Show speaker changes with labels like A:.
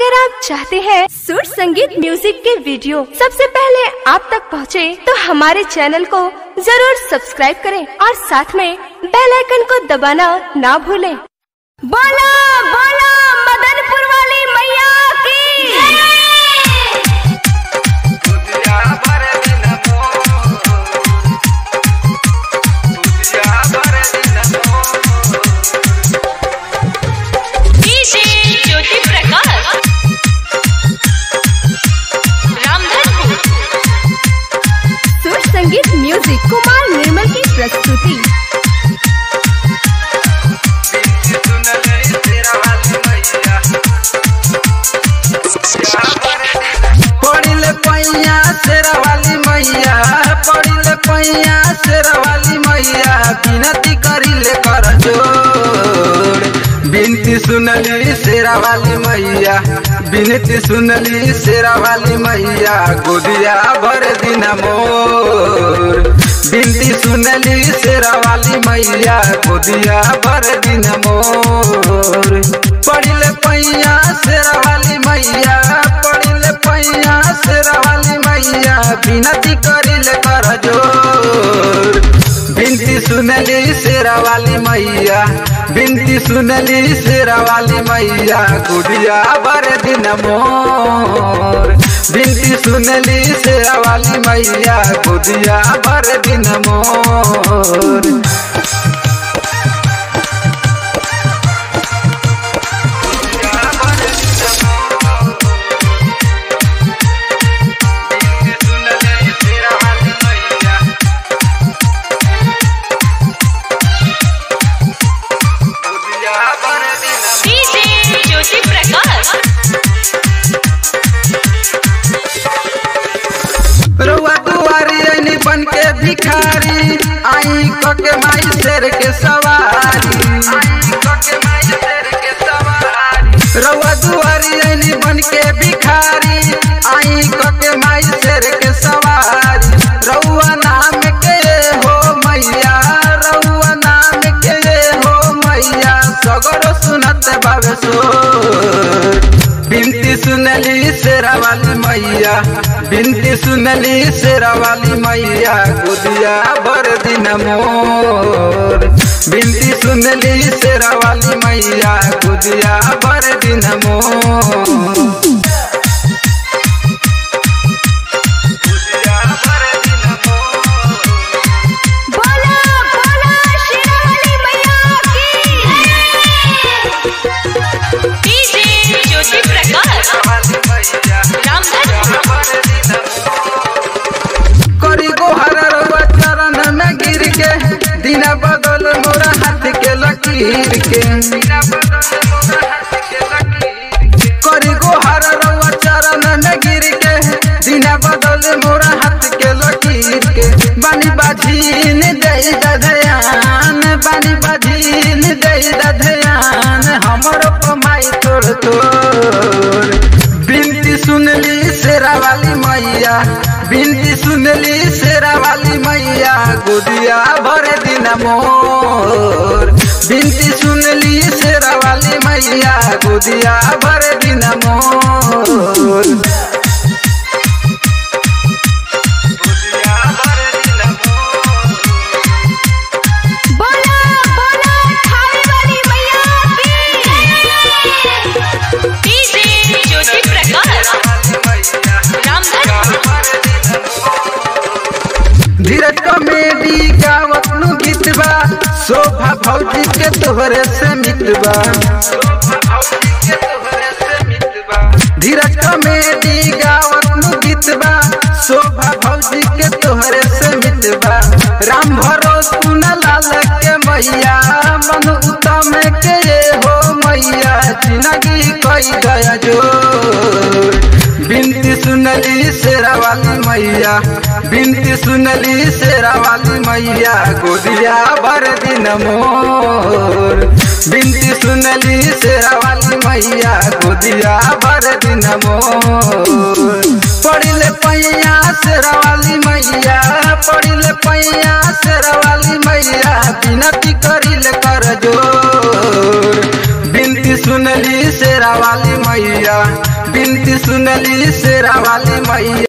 A: अगर आप चाहते हैं सुर संगीत म्यूजिक के वीडियो सबसे पहले आप तक पहुंचे, तो हमारे चैनल को जरूर सब्सक्राइब करें और साथ में बेल आइकन को दबाना ना भूलें। बोला बोला मदनपुर वाली मैया की
B: दुनिया भर दिन मोर दुनिया भर दिन मोर
C: डीजे ज्योति प्रकाश रामधनपुर
A: सुर संगीत म्यूजिक कुमार निर्मल की प्रस्तुति
B: सुन ले तेरा वाली मैया दुनिया भर दिन पड़िले पैया शेरा वाली मैया पड़िले पैया शेरा वाली मैया बिनती करिले कर जोड़ बिनती सुनली शेरा वाली मैया बिनती सुनली शेरा वाली मैया गोदिया भर दिन मोर बिनती सुनली शेरा वाली मैया गोदिया भर दिन मोर पड़िले पैया शेरा वाली मैया पड़िले पैया शेरा वाली मैया बिनती करिले कर जोर बिनती सुनली शेरा वाली मैया बिनती सुनली शेरा वाली मैया गुड़िया भर दिन मोर बिनती सुनली शेरा वाली मैया गुड़िया भर दिन मोर
C: डीजे ज्योति प्रकाश
B: रउआ दुआरी ऐनी बन के भिखारी आई कके माई शेर के सवारी रउआ दुआरी ऐनी बन के भिखारी आई कके माई शेर के सवारी रउआ नाम के हो मैया रउआ नाम के हो मैया सगरो सुनत बाबे सो बिनती सुनली शेरा वाली मैया बिनती सुनली शेरा वाली मैया गोदिया भर दिन मोर बिनती सुनली शेरा वाली मैया गोदिया भर दिन मोर गोदिया भर दिन मोर
A: बोला बोला शेरा वाली मैया की
C: डीजे ज्योति प्रकाश रामधनपुर
B: करी गोहर रउआ चरण में गिर के दिन बदल मोरा हाथ के लकीर के करी गोहर रउआ चरण में गिर के दिन बदल मोरा हाथ के लकीर के बानी बाझीन दे दधयान बानी बाझीन दे दधयान हमर पमाई तोड़ तोड़ बिनती सुनली शेरा वाली मैया बिनती सुनली शेरा वाली मैया गोदिया भर दिन मोर बिनती सुनली शेरा वाली मैया गोदिया भर दिन मोर गोदिया भर दिन मोर
A: बोला बोला खाने वाली मैया की
C: डीजे ज्योति प्रकाश रामधनपुर
B: धीरज कॉमेडी गावत नु गीत बा शोभा भौजी के तोहरे से मितबा धीरज कॉमेडी गावत नु गीत बा शोभा भौजी के तोहरे से मितबा राम भरोस न लाल के मैया मन उत्तम के ये हो मैया जिंदगी कोई गया जो बिनती सुनली शेरा वाली मैया बिनती सुनली शेरा वाली मैया गोदिया भर दिन मोर बिनती सुनली शेरा वाली मैया गोदिया भर दिन मोर पड़िले पैया शेरा वाली मैया पड़िले पैया शेरा वाली मैया बिनती करिले कर जोर बिनती सुनली शेरा वाली मैया बिनती सुनली शेरा वाली मैया